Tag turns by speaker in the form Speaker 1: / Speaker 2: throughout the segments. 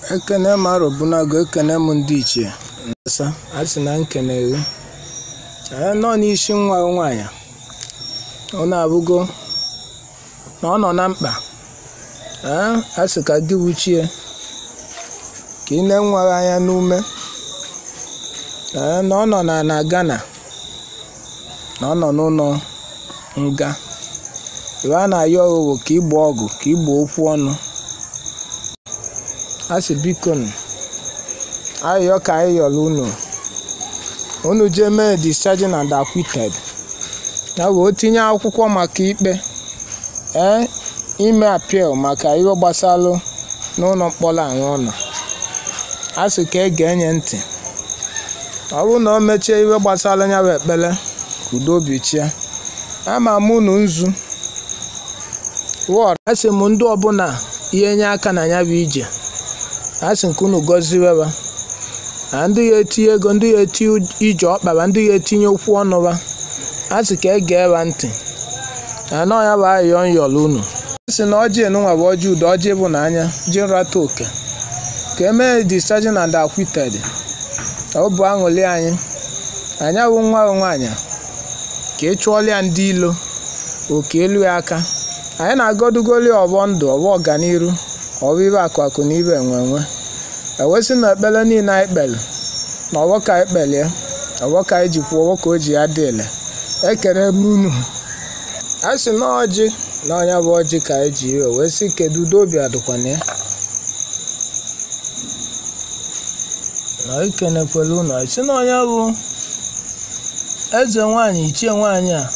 Speaker 1: ekene m arọbunago ekene m ndị ichie asa a sị na nkene gị ee nọ n'isi nwa nwaanyị ọ na-abụgo na ọ nọ na mkpa ee a sị ka gị wuchie ka ị na-enwe gị anya n'ume ee na ọ nọ na na Ghana na ọ nọ n'ụlọ nga ebe a na-ayọ ọghụghọ ka ịgba ọgụ ka ịgba okwu ọnụ a sị biko nụ ayọ ka anyị yọrọ unu unu jee mee discharging and acquitted ya bụ o tinye akwụkwọ maka ikpe ee ime appeal maka ihe gbasalụ n'ụlọ mkpọrọ ahụ ọ nọ a sị ka ege enye ntị ọ bụrụ na o mechie ihe gbasara ya bụ ekpere ka udo obi chia ama m unu nzu wọd a sị m ndị ọbụla ihe nye aka na ya bụ ije a sị nke unu gọziweba na ndị ya etinye ego ndị ya etinye ije ọkpara ndị ya etinye okwu ọnụba a sị ka ege eba ntị na nọ ya bụ ayịyọ nyọrọ unu a sị na ọjị enunwa bụ ọjị udo ọjị bụ n'anya ji nrata oke ka emee discharging and acquitted ọ bụ aṅụli anyị anyị bụ nwa nwaanyị ka ị chụọla ya ndị ilo oke elu ya aka anyị na-agọdugoli ọbọ ndụ ọbọ ọganiru ọbụ ibe akụ akụ na ibe enwe enwe ewesị na ekpere niile anyị kpere na ọbọ ka anyị kpelie ọbọ ka anyị ji kwuo ọbọ ka o ji ya dị ele ekere m unu a sị na ọjị na ọnya bụ ọjị ka anyị ji iwe wee sị kedu udo obi adịkwana ya na ikenekwela unu anyị sị na ọnya bụ eze nwanyị ichie nwanyị a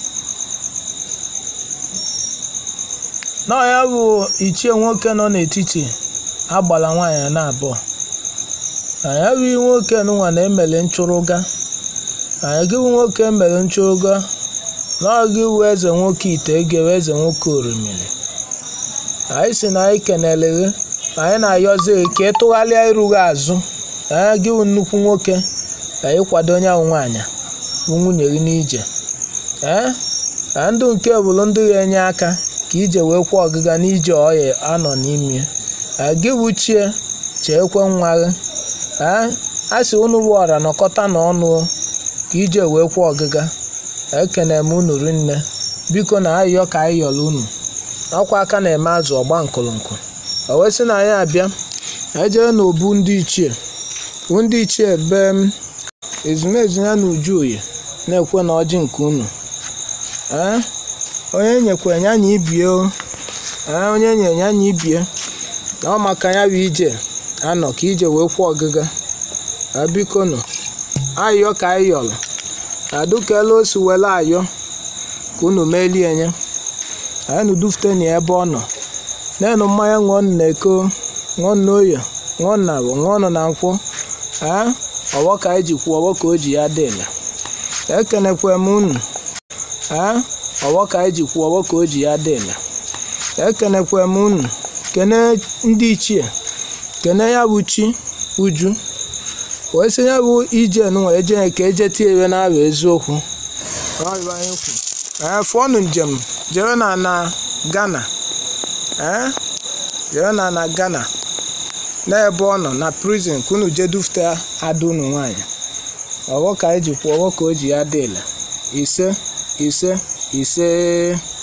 Speaker 1: na ọnya bụ ichie nwoke nọ n'etiti agbala nwaanyị na abụọ anyị bụ nwoke nụnwa na-emele nchụrụga anyị gị bụ nwoke emere nchụrụga na ọ gị bụ eze nwoke ite egewe eze nwoke orimiri anyị si na anyị kenele gị anyị na-ayọzi gị ka ị tụgharịa iru gị azụ anyị gị bụ nnukwu nwoke ka ị kwado onye ahụ nwaanyị bụ nwunye gị n'ije ee ka ndụ nke bụrụ ndị ga-enye aka ka ije wee kwụọ ọgịga n'ije ọya anọ n'ime gị bụ chie cheekwe nwa gị ee a sị unu bụ ọra nọkọta n'ọnụ ka ije wee kwụọ ọgịga ekene m unu rinne biko na ayịyọ ka anyị yọrọ unu ọkwa aka na-eme azụ ọgba nkụlụnkụ o wee sị na anyị abịa anyị jee n'obu ndị ichie bụ ndị ichie be ezumezu ya na uju oyi na-ekwe na ọjị nke unu ee onye nyekwe ya na ibie o ee onye nye ya na ibie na ọ maka ya bụ ije anọ ka ije wee kwụọ ọgịga biko nụ ayọ ka anyị yọrọ adụkela osi were ayọ ka unu melie nye anyị nụ dufute na ebe ọ nọ na-enu mmanya ṅụọ na eko ṅụọ na oyo ṅụọ na abụ ṅụọ nọ na nkwụ ee ọgbọ ka anyị ji kwuo ọgbọ ka o ji ya dị ele ekenekwe m unu ee ọgbọ ka anyị ji kwuo ọgbọ ka o ji ya dị ele ekenekwe m unu kene ndị ichie kene ya bụ chi uju wee sị ya bụ ije nụnwa eje ka eje tie iwe na-abụ eziokwu ee fụọnụ njem jere na na Ghana ee jere na na Ghana n'ebe ọ nọ na prison ka unu jee dufute ada unu nwaanyị ọgbọ ka anyị ji kwuo ọgbọ ka o ji ya dị ele ise ise ise